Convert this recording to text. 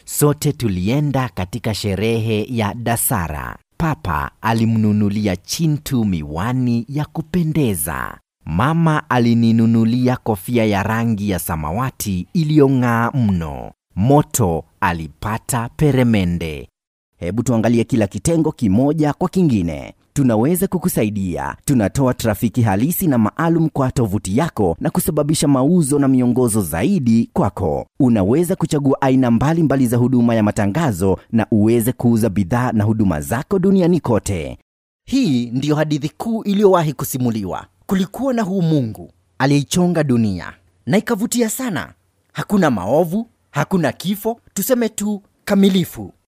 Sote tulienda katika sherehe ya Dasara. Papa alimnunulia Chintu miwani ya kupendeza. Mama alininunulia kofia ya rangi ya samawati iliyong'aa mno. Moto alipata peremende. Hebu tuangalie kila kitengo kimoja kwa kingine. Tunaweza kukusaidia. Tunatoa trafiki halisi na maalum kwa tovuti yako na kusababisha mauzo na miongozo zaidi kwako. Unaweza kuchagua aina mbalimbali mbali za huduma ya matangazo na uweze kuuza bidhaa na huduma zako duniani kote. Hii ndiyo hadithi kuu iliyowahi kusimuliwa. Kulikuwa na huu Mungu aliyeichonga dunia na ikavutia sana. Hakuna maovu, hakuna kifo, tuseme tu kamilifu.